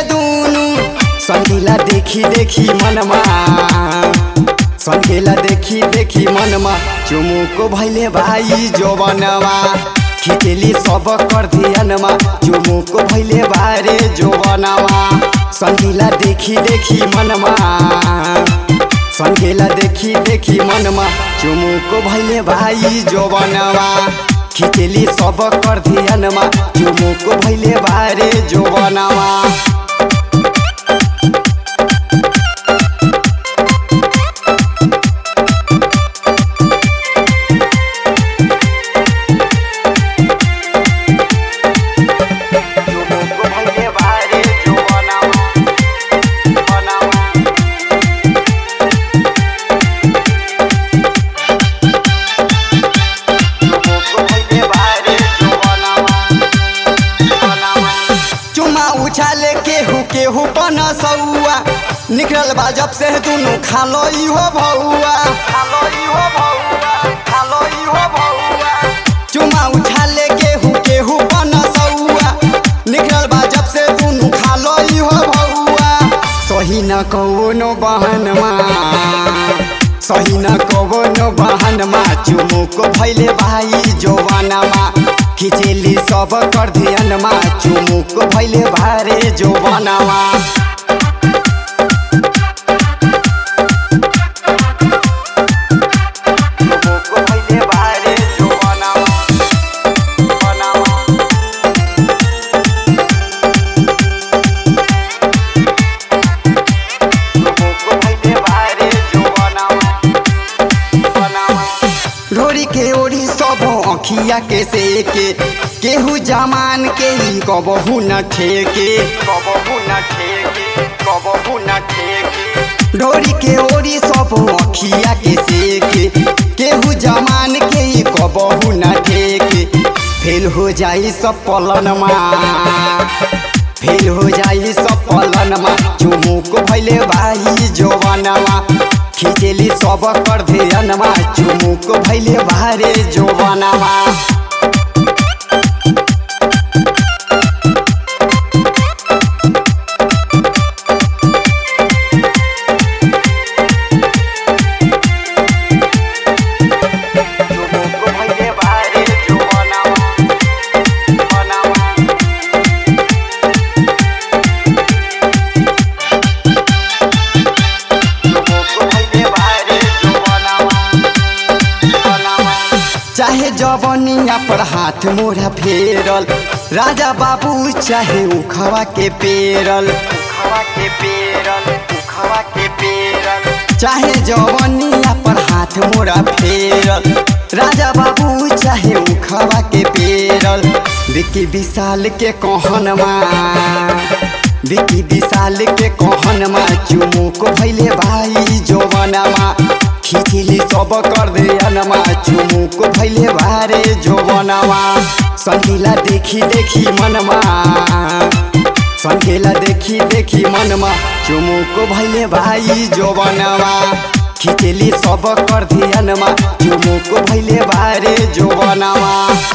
दुनु संगीला देखी देखी मनमा संगीला देखी देखी मनमा चुमुको भैले भाई जोबनवा खिचेली सब कर धियनमा चुमुको भैले बारे जोबनवा संगीला देखी देखी मनमा संगेला देखी देखी मनमा चुमुको भैले भाई जोबनवा खिचेली सब कर धियनमा चुमुको भैले बारे जोबनवा चुमुको भैले बारे जोबनवा बनवा चुमा उछाले केहू केहू पनसौआ निकलल बा जब से दुनु खालो इहो भौआ खालो इहो भौआ खालो इहो भौआ चुमा उछाले केहू केहू पनसौआ निकलल बा जब से दुनु खालो इहो भौआ सही न कौनो बहनमा सही न कौनो बहनमा चुमुको भैले भाई जोवनमा खिचेली सब कर धियनमा चुमुको भैले भारे जोवनमा चुमुको भैले भारे जोवनमा बनवा चुमुको भैले भारे जोवनमा ढोरी के ओढ़ी सब अखिया के सेके केहू जमान के ही कबहू न ठेके कबहू न ठेके कबहू न ठेके ढोरी के ओढ़ी सब अखिया के सेके केहू जमान के ही कबहू न ठेके फेल हो जाई सब पलनमा फेल हो जाई सब पलनमा चुमुक भैले भाई जोवनमा खिचेली सब कर धियनमा चुमुक भैले भारे जोवनमा चुमुक भैले भारे जोवनमा बनवा चाहे जवनिया पर हाथ मोरा फेरल राजा बाबू चाहे उखवा के पेरल उखवा के पेरल उखवा के पेरल चाहे जवनिया पर हाथ मोरा फेरल राजा बाबू चाहे उखवा के पेरल विकी विशाल के कहनमा विकी विशाल के कहनमा चुमुक भैले भाई जोवनमा खिचली सब कर दे अनमा चुमुक भैले भारे जोवनमा संगीला देखी देखी मनमा संगीला देखी देखी मनमा चुमुक भैले भाई जोवनमा खिचली सब कर धियनमा चुमुक भैले भारे जोवनमा